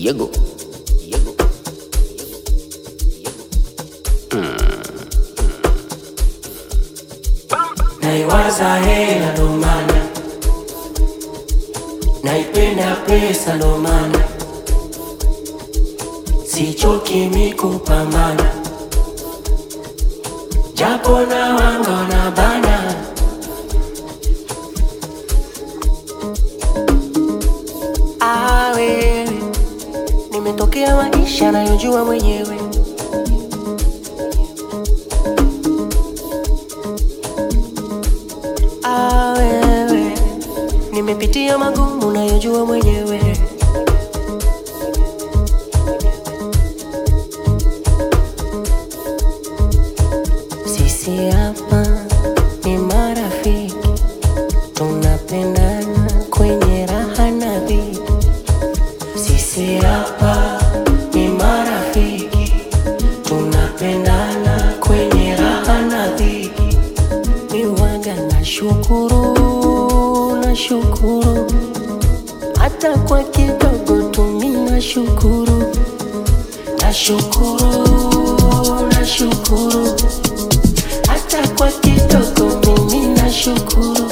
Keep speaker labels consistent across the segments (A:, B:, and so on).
A: Yego. Yego.
B: naiwaza hela ndo maana naipenda pesa ndo maana sichoki mikupambana japo na wanga na bana Ah, wewe nimetokea maisha nayojua mwenyewe Ah, wewe nimepitia magumu nayojua mwenyewe sisi hapa ni marafiki tunapendana kwenye raha na dhiki sisi hapa ni marafiki tunapendana kwenye raha na dhiki miwaga na shukuru na shukuru hata kwa kidogo tumi na shukuru na shukuru na shukuru hata kwa kidogo mimi na shukuru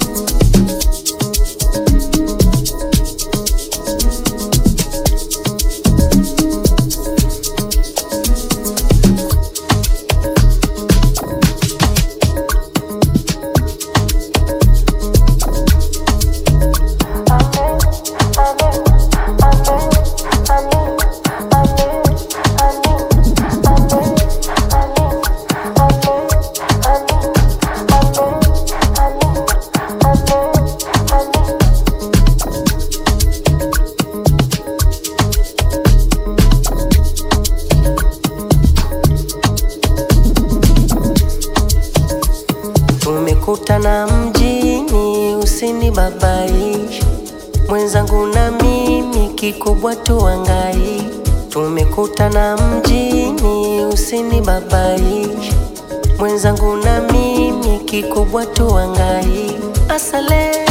B: tumekutana mjini usinibabaishe mwenzangu na mimi kikubwa tuangai tumekutana mjini usinibabaishe mwenzangu na mimi kikubwa tuangai asale